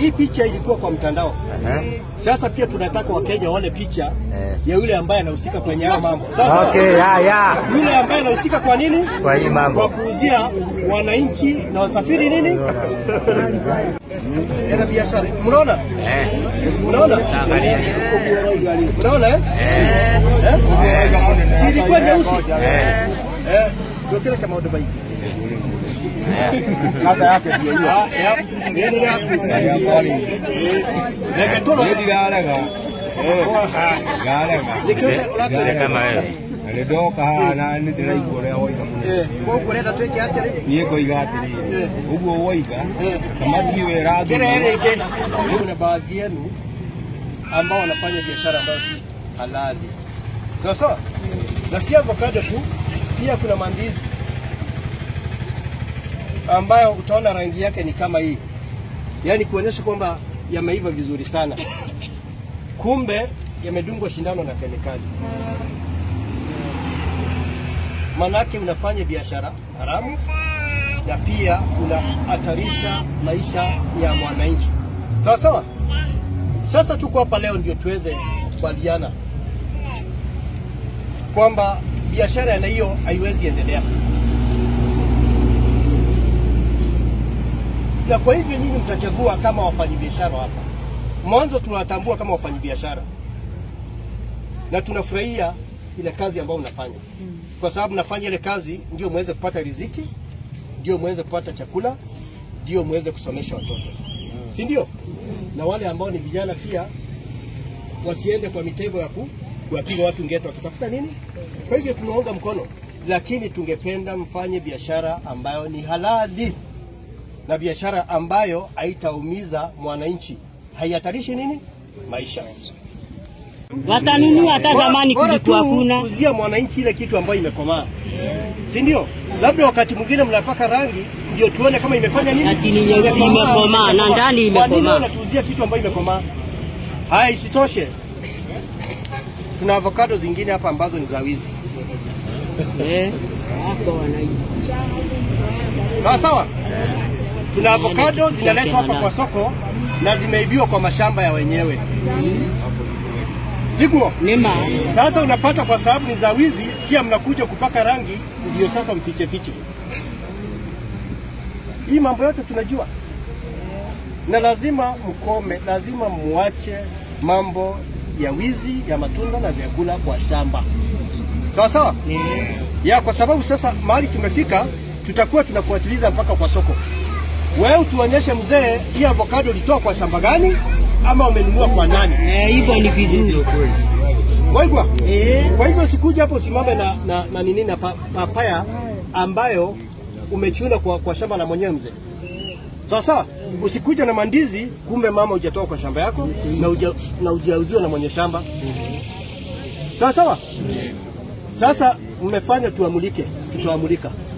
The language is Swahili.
hii picha ilikuwa kwa mtandao. Aha. Sasa pia tunataka Wakenya waone picha Eh. ya yule ambaye anahusika kwenye haya mambo. Sasa Okay, ya ya. yule ambaye anahusika kwa nini? Kwa hii Kwa mambo. kuuzia wananchi na wasafiri nini? Yana biashara. Mnaona? Eh. Unaona? Angalia. Unaona eh? Eh? Si ilikuwa nyeusi? Eh. Eh, ndio kile kama Dubai. Sasa yake ndio hiyo. Ah, ya. Nini ya? Leke tolo. Ndiralega. Eh. Galega. Mzee mzee kama wewe. Ndoka hana nĩ ndĩraigua ũrĩa woiga mũno Eh, kwa kureta tweke atiri. niĩ ngoiga atĩrĩrĩ Eh. ũguo woiga Eh. kamati wĩra Kile rege. Kuna baadhi yenu ambao wanafanya biashara ambayo si halali. Sawa sawa? Na si avocado tu, pia kuna mandizi ambayo utaona rangi yake ni kama hii, yaani kuonyesha kwamba yameiva vizuri sana, kumbe yamedungwa shindano na kemikali. Manake unafanya biashara haramu na pia unahatarisha maisha ya mwananchi. Sawa sawa. Sasa tuko hapa leo ndio tuweze kukubaliana kwamba biashara ya hiyo haiwezi endelea, na kwa hivyo nyinyi mtachagua kama wafanyabiashara hapa. Mwanzo tunawatambua kama wafanyabiashara na tunafurahia ile kazi ambayo unafanya, kwa sababu nafanya ile kazi ndio muweze kupata riziki, ndio muweze kupata chakula, ndio muweze kusomesha watoto, si ndio? Na wale ambao ni vijana pia wasiende kwa mitego ya ku- kuwapiga watu ngeto wakitafuta nini. Kwa hivyo tunaunga mkono, lakini tungependa mfanye biashara ambayo ni halali na biashara ambayo haitaumiza mwananchi, haihatarishi nini maisha. watanunua hata zamani Bora kulikuwa tu kuna kuzia mwananchi ile kitu ambayo imekomaa, si ndio? Labda wakati mwingine mnapaka rangi ndio tuone kama imefanya nini, Lakini nyeusi imekomaa, na ndani Kwa nini imekomaa. wanatuuzia kitu ambayo imekomaa? Haya, isitoshe tuna avocado zingine hapa ambazo ni za wizi. eh, wako wanaiba. Sawa sawa, tuna avocado zinaletwa hapa kwa soko na zimeibiwa kwa mashamba ya wenyewe. Pigwa. Nema Sasa unapata kwa sababu ni za wizi, pia mnakuja kupaka rangi ndio sasa mfiche fiche. Hii mambo yote tunajua, na lazima mkome, lazima muache mambo ya wizi ya matunda na vyakula kwa shamba, sawa sawa ya, kwa sababu sasa mahali tumefika, tutakuwa tunafuatiliza mpaka kwa soko. Wewe utuonyeshe mzee, hii avocado ulitoa kwa shamba gani ama umenunua kwa nani? eh, hivyo ni vizuri Waigwa? eh, Kwa hivyo sikuja hapo usimame na, na, na nini na pa, papaya ambayo umechuna kwa, kwa shamba la mwenyewe mzee. Sawa sawa, usikuja na mandizi kumbe mama hujatoa kwa shamba yako na uja, na ujauziwa na mwenye shamba. Sawa sawa. Sasa mmefanya tuamulike, tutaamulika.